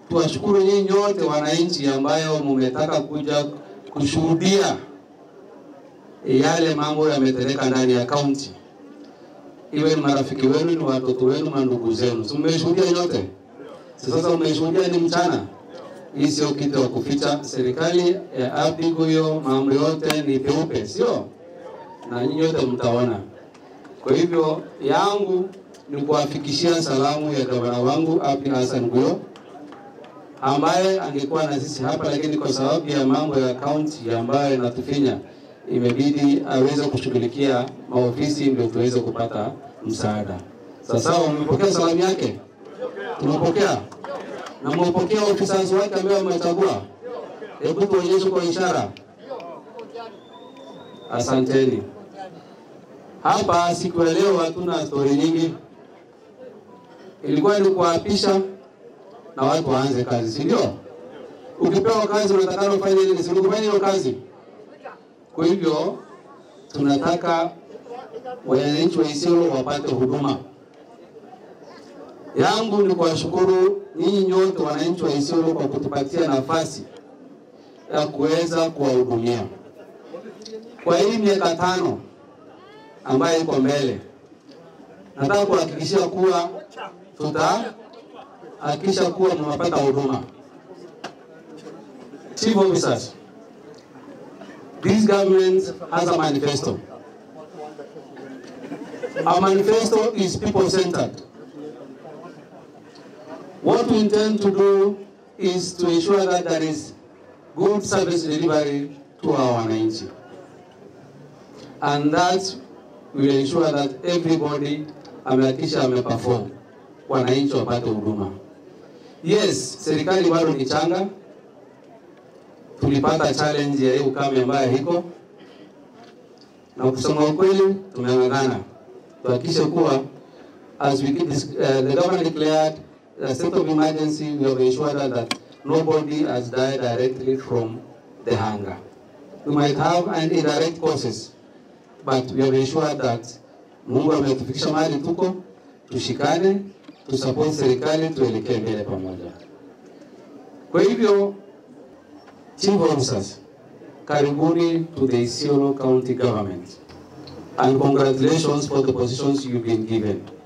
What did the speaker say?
tuwashukuru nyinyi nyote wananchi ambayo mumetaka kuja kushuhudia yale mambo yametendeka ndani ya kaunti, iwe ni marafiki wenu, ni watoto wenu, mandugu zenu, si mmeshuhudia nyote? Sasa mmeshuhudia ni mchana. Hii sio kitu ya kuficha. Serikali ya Abdi Guyo mambo yote ni peupe, sio? Na nyinyi yote mtaona. Kwa hivyo yangu ni kuwafikishia salamu ya gavana wangu Abdi Hassan Guyo ambaye angekuwa na sisi hapa, lakini kwa sababu ya mambo ya kaunti ambayo inatufinya imebidi aweze kushughulikia maofisi ndio tuweze kupata msaada. Sasa umepokea salamu yake? Tumepokea na mmepokea officers wake ambao wamechagua. Hebu tuonyeshe kwa ishara. Asanteni. Hapa siku ya leo hatuna stori nyingi, ilikuwa ni kuapisha na watu waanze kazi, si ndio? Ukipewa kazi unatakana ufanye nini? Si kufanya hiyo kazi. Kwa hivyo tunataka wananchi wa Isiolo wapate huduma. Yangu ni kuwashukuru nyinyi nyote wananchi wa Isiolo kwa kutupatia nafasi ya kuweza kuwahudumia kwa hii miaka tano ambayo iko mbele. Nataka kuhakikishia kuwa tutahakikisha kuwa mnapata huduma. Chief officers, this government has a manifesto. Our manifesto is people-centered. What we intend to do is to ensure that there is good service delivery to our wananchi. And that will ensure that everybody amehakikisha ameperform, wananchi wapate huduma. Yes, serikali bado ni changa, tulipata challenge ya hii ukame ambayo iko na kusema ukweli, tumeng'ang'ana tuhakikishe kuwa as we keep this, uh, the government declared a state of emergency, we have ensured that nobody has died directly from the hunger. We might have an indirect causes, but we have ensured that Mungu ametufikisha mahali tuko, tushikane, tusupport serikali, tuelekee mbele pamoja. Kwa hivyo, chief officers, karibuni to the Isiolo County Government and congratulations for the positions you've been given.